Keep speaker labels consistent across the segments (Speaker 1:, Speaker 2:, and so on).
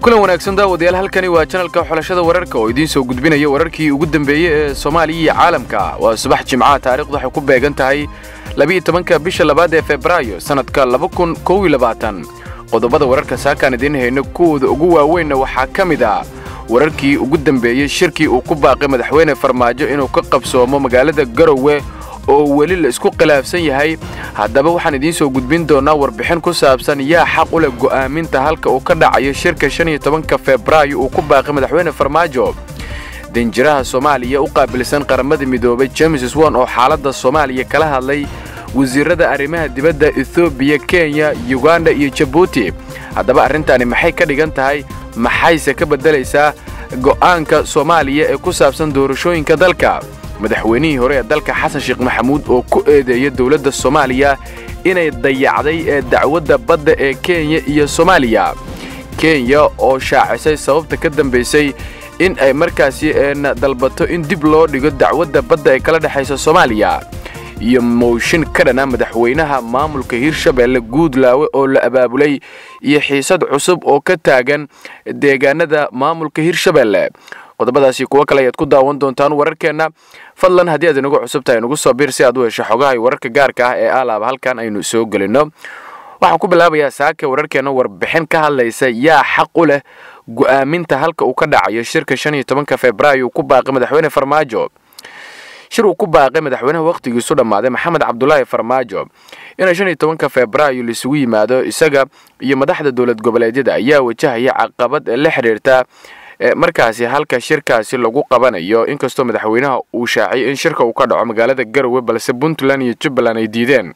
Speaker 1: kulan wanaagsan daawadayaal halkani waa janalka xulashada wararka oo idiin soo gudbinaya wararkii ugu dambeeyey ee soomaaliya iyo caalamka waa subax jimcaha taarikhdu waxay ku beegan tahay labiiyo tobanka bisha labaad ee febraayo sannadka laba kun kow iyo labaatan qodobada wararka saakaan idiin hayno kuwooda ugu waaweynna waxaa ka mid ah wararkii ugu dambeeyey shirkii uu ku baaqay madaxweyne farmaajo inuu ka qabsoomo magaalada garowe oo weli la isku khilaafsan yahay haddaba waxaan idiin soo gudbin doonnaa warbixin ku saabsan yaa xaq u leh go'aaminta halka uu ka dhacayo shirka shan iyo tobanka febraayo uu ku baaqay madaxweyne farmaajo danjiraha soomaaliya u qaabilsan qaramada midoobay james won oo xaaladda soomaaliya kala hadlay wasiirada arrimaha dibadda ethoobiya kenya yuganda iyo jabuuti haddaba arrintaani maxay ka dhigan tahay maxayse ka beddelaysaa go'aanka soomaaliya ee ku saabsan doorashooyinka dalka madaxweynihii hore ee dalka xasan sheekh maxamuud oo ku eedeeya dowladda soomaaliya inay dayacday ee dacwadda badda ee kenya iyo soomaaliya kenya oo shaacisay sababta ka dambaysay in ay markaasi eena dalbato in dib loo dhigo dacwadda badda ee kala dhexaysa soomaaliya iyo mooshin ka dhana madaxweynaha maamulka hirshabeelle guudlaawe oo la abaabulay iyo xiisad cusub oo ka taagan deegaanada maamulka hirshabeelle qodobadaasi kuwo kale ayaad ku daawan doontaan wararkeenna fadlan haddii aad inagu cusub tahay nagu soo biir si aad u hesho xogaha iyo wararka gaarka ah ee aalaaba halkan aynu soo gelinno waxaan ku bilaabayaa saaka wararkeenna warbixin ka hadlaysa yaa xaq u leh go'aaminta halka uu ka dhacayo shirka shan iyo tobanka febraayo uu ku baaqay madaxweyne farmaajo shir uu ku baaqay madaxweynaha wakhtigiisu dhammaaday maxamed cabdulaahi farmaajo inay shan iyo tobanka febraayo laisugu yimaado isaga iyo madaxda dowlad goboleedyada ayaa wajahaya caqabad la xidhiirta markaasi halka shirkaasi lagu qabanayo inkastoo madaxweynaha uu shaaciyay in shirka uu ka dhaco magaalada garowe balse puntland iyo jubbaland ay diideen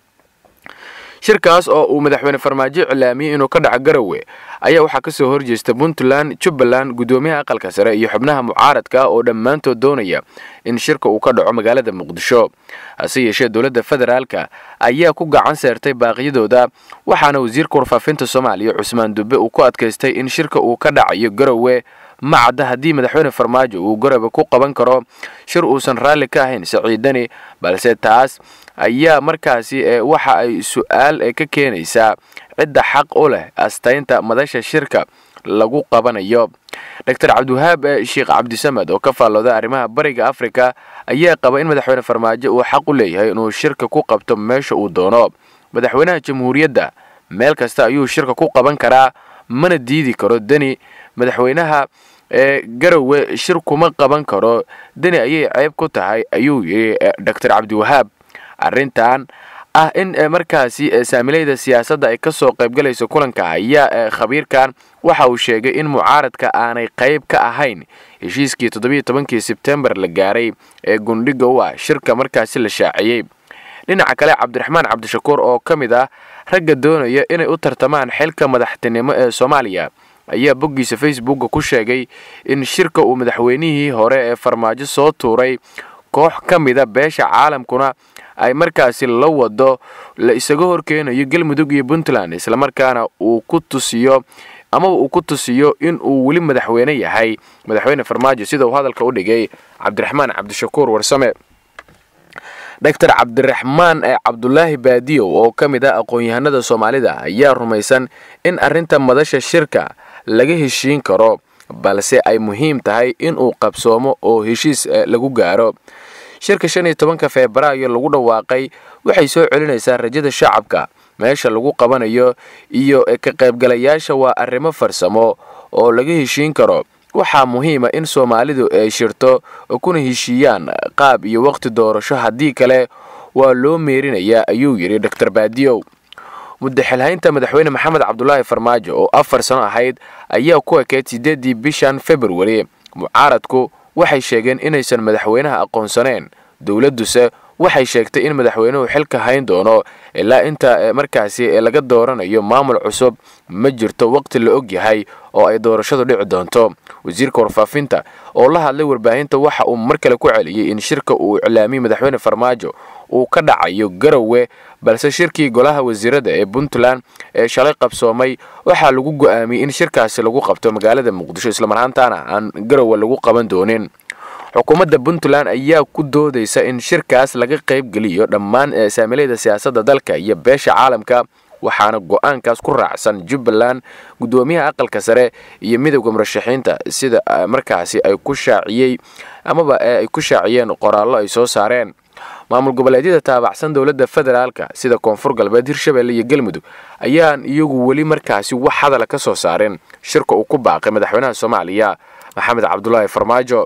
Speaker 1: shirkaas oo uu madaxweyne farmaajo iclaamiyey inuu ka dhaco garowe ayaa waxaa ka soo horjeesta puntland jubbaland guddoomiyaha aqalka sare iyo xubnaha mucaaradka oo dhammaantood doonaya in shirka uu ka dhaco magaalada muqdisho hase yeeshee dowladda federaalka ayaa ku gacan seertay baaqyadooda waxaana wasiirka warfaafinta soomaaliya cusmaan dube uu ku adkaystay in shirka uu ka dhacayo garowe macadda haddii madaxweyne farmaajo uu garowe ku qaban karo shir uusan raalli ka ahayn siciidani balse taas ayaa markaasi waxa ay su-aal ka keenaysaa cidda xaq u leh astaynta madasha shirka lagu qabanayo doctor cabdiwahaab sheekh cabdisamed oo ka faallooda arrimaha bariga afrika ayaa qaba in madaxweyne farmaajo uu xaq u leeyahay inuu shirka ku qabto meesha uu doono madaxweynaha jamhuuriyadda meel kasta ayuu shirka ku qaban karaa mana diidi karo deni madaxweynaha ee garowe shir kuma qaban karo deni ayay ceeb ku tahay ayuu yidhi doctor cabdiwahaab arrintan ah in markaasi saamilayda siyaasadda ay ka soo qaybgalayso kulanka ayaa khabiirkan waxa uu sheegay in mucaaradka aanay qayb ka ahayn heshiiskii toddobiiyo tobankii sebtembar la gaaray ee gundhiga u ah shirka markaasi la shaaciyey dhinaca kale cabdiraxmaan cabdishakuur oo ka mid ah ragga doonaya inay u tartamaan xilka madaxtinimo ee soomaaliya ayaa boggiisa facebooka ku sheegay in shirka uu madaxweynihii hore ee farmaajo soo tuuray koox ka mida beesha caalamkuna ay markaasi la wado la isaga horkeenayo galmudug iyo puntland islamarkaana uu ku tusiyo amaba uu ku tusiyo in uu weli madaxweyne yahay madaxweyne farmaajo sida uu hadalka u dhigay cabdiraxmaan cabdishakuur warsame doctor cabdiraxmaan cabdulaahi baadiyow oo ka mid ah aqoon-yahanada soomaalida ayaa rumaysan in arrinta madasha shirka laga heshiin karo balse ay muhiim tahay inuu qabsoomo oo heshiis lagu gaaro shirka shan iyo tobanka febraayo lagu dhawaaqay waxay soo celinaysaa rajada shacabka meesha lagu qabanayo iyo ka qaybgalayaasha waa arrimo farsamo oo laga heshiin karo waxaa muhiima in soomaalidu ay shirto kuna heshiiyaan qaab iyo wakhti doorasho haddii kale waa loo meerinayaa ayuu yidhi doctor baadiyow muddaxilhaynta madaxweyne maxamed cabdulaahi farmaajo oo afar sano ahayd ayaa ku ekeyd siddeeddii bishan februari mucaaradku waxay sheegeen inaysan madaxweynaha aqoonsaneen dowladduse waxay sheegtay in madaxweynuhu xilka hayn doono ilaa inta markaasi laga dooranayo maamul cusub ma jirto waqti la og yahay oo ay doorashadu dhici doonto wasiirka warfaafinta oo la hadlay warbaahinta waxa uu mar kale ku celiyey in shirka uu iclaamiyey madaxweyne farmaajo uu ka dhacayo garowe balse shirkii golaha wasiirada ee puntland ee shalay qabsoomay waxaa lagu go'aamiyey in shirkaasi lagu qabto magaalada muqdisho islamarhaantaana aan garowe lagu qaban doonin xukuumadda puntland ayaa ku doodaysa in shirkaas laga qayb geliyo dhammaan saamilayda siyaasadda dalka iyo beesha caalamka waxaana go-aankaas ku raacsan jubbaland guddoomiyaha aqalka sare iyo midowda murashaxiinta sida markaasi ay ku shaaciyey amaba ay ku shaaciyeen qoraallo ay soo saareen maamul goboleedyada taabacsan dowladda federaalka sida koonfur galbeed hirshabelle iyo galmudug ayaan iyagu weli markaasi wax hadala ka soo saareen shirka uu ku baaqay madaxweynaha soomaaliya maxamed cabdulaahi farmaajo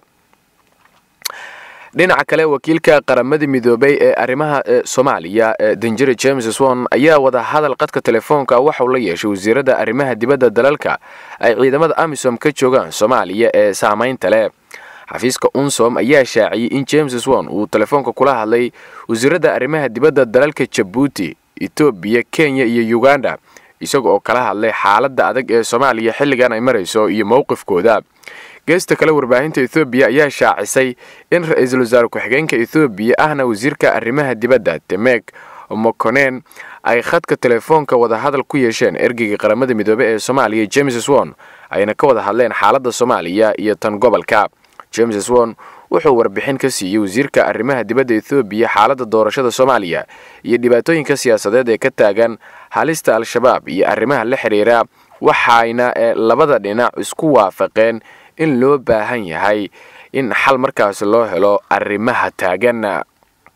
Speaker 1: dhinaca kale wakiilka qaramada midoobay ee arrimaha soomaaliya danjere james swon ayaa wada hadal qadka telefoonka waxauu la yeeshay wasiirada arrimaha dibadda dalalka ay ciidamada amisom ka joogaan soomaaliya ee saamaynta leh xafiiska unsom ayaa shaaciyey in james swon uu telefoonka kula hadlay wasiirada arrimaha dibadda dalalka jabuuti etoobiya kenya iyo uganda isaga oo kala hadlay xaaladda adag ee soomaaliya xilligan ay marayso iyo mowqifkooda geesta kale warbaahinta ethoobiya ayaa shaacisay in ra-iisul wasaare ku-xigeenka ethoobiya ahna wasiirka arrimaha dibadda temek mokonen ay khadka telefoonka wadahadal ku yeesheen ergeyga qaramada midoobe ee soomaaliya james swon ayna ka wada hadleen xaaladda soomaaliya iyo tan gobolka james swon wuxuu warbixin ka siiyey wasiirka arrimaha dibadda ethoobiya xaaladda doorashada soomaaliya iyo dhibaatooyinka siyaasadeed ee ka taagan halista al-shabaab iyo arrimaha la xidhiira waxayna labada dhinac isku waafaqeen in loo baahan yahay in xal markaasi loo helo arrimaha taagan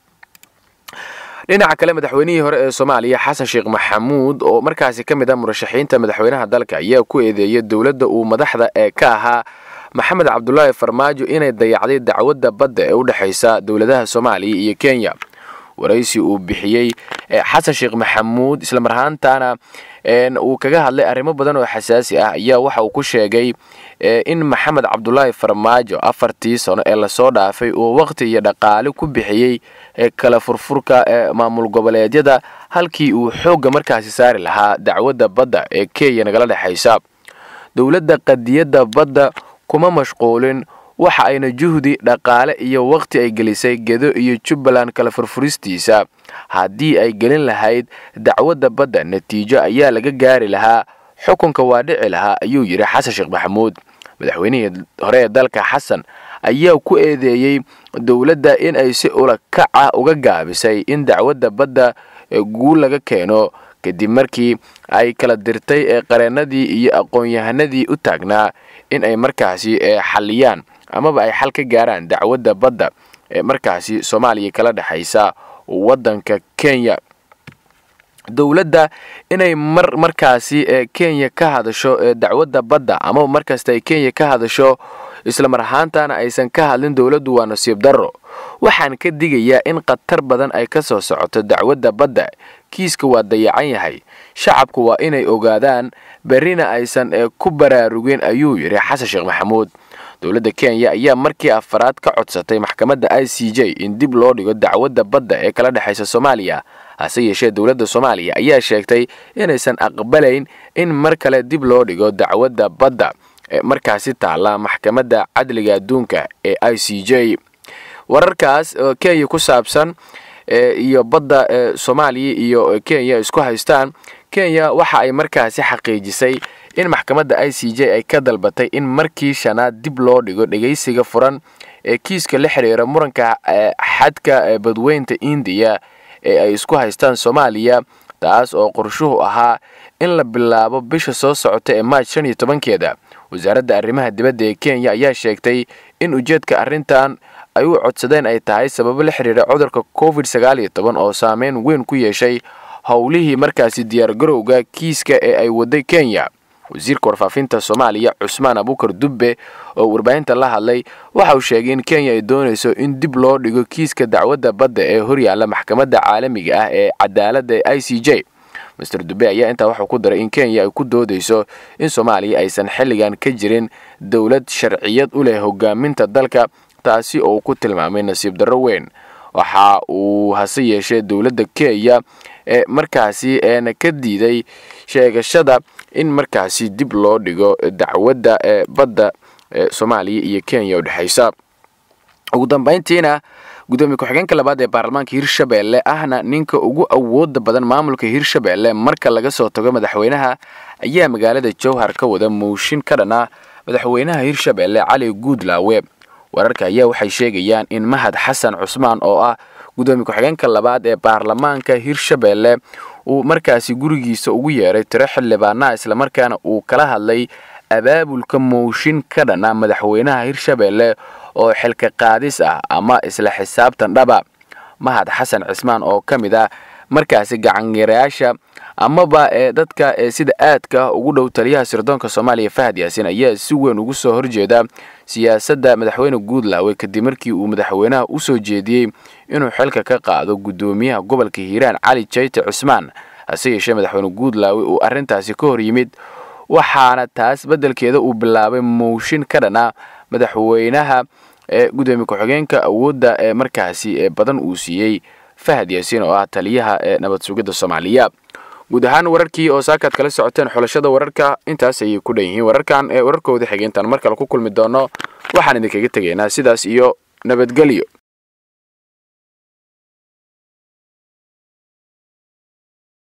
Speaker 1: dhinaca kale madaxweynihii hore ee soomaaliya xasan sheekh maxamuud oo markaasi ka mid ah murashaxiinta madaxweynaha dalka ayaa ku eedeeyay dowladda uu madaxda ee ka ahaa maxamed cabdulaahi farmaajo inay dayacday dacwadda badda ee u dhexaysa dowladaha soomaaliya iyo kenya waraysi uu bixiyey xasan sheekh maxamuud islamar ahaantana uu kaga hadlay arrimo badan oo xasaasi ah ayaa waxa uu ku sheegay in maxamed cabdulaahi farmaajo afartii sano ee lasoo dhaafay uu waqti iyo dhaqaale ku bixiyey kala furfurka maamul goboleedyada halkii uu xoogga markaasi saari lahaa dacwadda badda ee kenya nagala dhexaysa dowladda qadiyadda badda kuma mashquulin waxa ayna juhdi dhaqaale iyo waqti ay gelisay gedo iyo jubbaland kala furfuristiisa haddii ay gelin lahayd dacwadda badda natiijo ayaa laga gaari lahaa xukunka waa dhici lahaa ayuu yidhi xasan sheekh maxamuud madaxweynihii hore ee dalka xasan ayaa ku eedeeyey dowladda in ay si ula kac ah uga gaabisay in dacwadda badda guul laga keeno kadib markii ay kala dirtay ee qareennadii iyo aqoon-yahanadii u taagnaa in ay markaasi xalliyaan amaba ay xal ka gaaraan dacwadda badda ee markaasi soomaaliya kala dhexaysa waddanka kenya dowladda inay mar markaasi kenya ka hadasho dacwadda badda amaba markasta ay kenya ka hadasho islamar ahaantana aysan ka hadlin dowladdu waa nasiib darro waxaan ka digayaa in khatar badan ay ka soo socoto dacwadda badda kiiska waa dayacan yahay shacabku waa inay ogaadaan berrina aysan ku baraarugin ayuu yidhi xasan sheekh maxamuud dowladda kenya ayaa markii afaraad ka codsatay maxkamadda i c j in dib loo dhigo dacwadda badda ee kala dhexaysa soomaaliya hase yeeshee dowladda soomaaliya ayaa sheegtay inaysan aqbalayn in mar kale dib loo dhigo dacwadda badda ee markaasi taalla maxkamadda cadliga adduunka ee i c j wararkaas oo kenya ku saabsan iyo badda soomaaliya iyo kenya isku haystaan kenya waxa ay markaasi xaqiijisay in maxkamadda i c j ay ka dalbatay in markii shanaad dib loo dhigo dhegaysiga furan ee kiiska la xiriira muranka xadka badweynta indiya ee ay isku haystaan soomaaliya taas oo qorshuhu ahaa in la bilaabo bisha soo socota ee maaj shan iyo tobankeeda wasaaradda arrimaha dibadda ee kenya ayaa sheegtay in ujeedka arrintan ay u codsadeen ay tahay sababo la xiriira cudurka covid sagaal iyo toban oo saameyn weyn ku yeeshay howlihii markaasi diyaargarowga kiiska ee ay waday kenya wasiirka warfaafinta soomaaliya cusmaan abuukar dubbe oo warbaahinta la hadlay waxa uu sheegay in kenya ay doonayso in dib loo dhigo kiiska dacwadda badda ee horyaalla maxkamadda caalamiga ah ee cadaaladda ee i c j master dube ayaa intaa waxuu ku daray in kenya ay ku doodayso in soomaaliya aysan xilligan ka jirin dowlad sharciyad u leh hogaaminta dalka taasi oo uu ku tilmaamay nasiib darro weyn waxa uu hase yeeshee dowladda kenya ee markaasi eena ka diiday sheegashada in markaasi dib loo dhigo dacwadda ee badda ee soomaaliya iyo kenya u dhexaysa ugu dambayntiina gudoomiye ku-xigeenka labaad ee baarlamaanka hirshabelle ahna ninka ugu awooda badan maamulka hirshabelle marka laga soo tago madaxweynaha ayaa magaalada jowhar ka wada mooshin ka dhan ah madaxweynaha hirshabelle cali guudlaawe wararka ayaa waxay sheegayaan in mahad xasan cusmaan oo ah gudoomiye ku-xigeenka labaad ee baarlamaanka hirshabelle uu markaasi gurigiisa ugu yeeray tiro xildhibaanaha islamarkaana uu kala hadlay abaabulka mooshin ka dhana madaxweynaha hirshabelle oo xilka qaadis ah ama isla xisaabtan dhaba mahad xasan cismaan oo ka mid ah markaasi gacanyarayaasha amaba ee dadka ee sida aadka ugu dhow taliyaha sirdoonka soomaaliya fahad yaasin ayaa si weyn ugu soo horjeeda siyaasadda madaxweyne guudlaawe kadib markii uu madaxweynaha u soo jeediyey inuu xilka ka qaado guddoomiyaha gobolka hiiraan cali jayte cusmaan hase yeeshee madaxweyne guudlaawe uu arrintaasi ka hor yimid waxaana taas beddelkeeda uu bilaabay mooshin ka dhana madaxweynaha ee gudoomiye ku-xigeenka awoodda ee markaasi ee badan uu siiyey fahad yaasiin oo ah taliyaha ee nabad sugidda soomaaliya guud ahaan wararkii oo saakaad kala socoteen xulashada wararka intaas ayay ku dhan yihiin wararkan ee wararkooda xigeentan mar kale ku kulmi doono waxaan idinkaga tegaynaa sidaas iyo nabadgelyo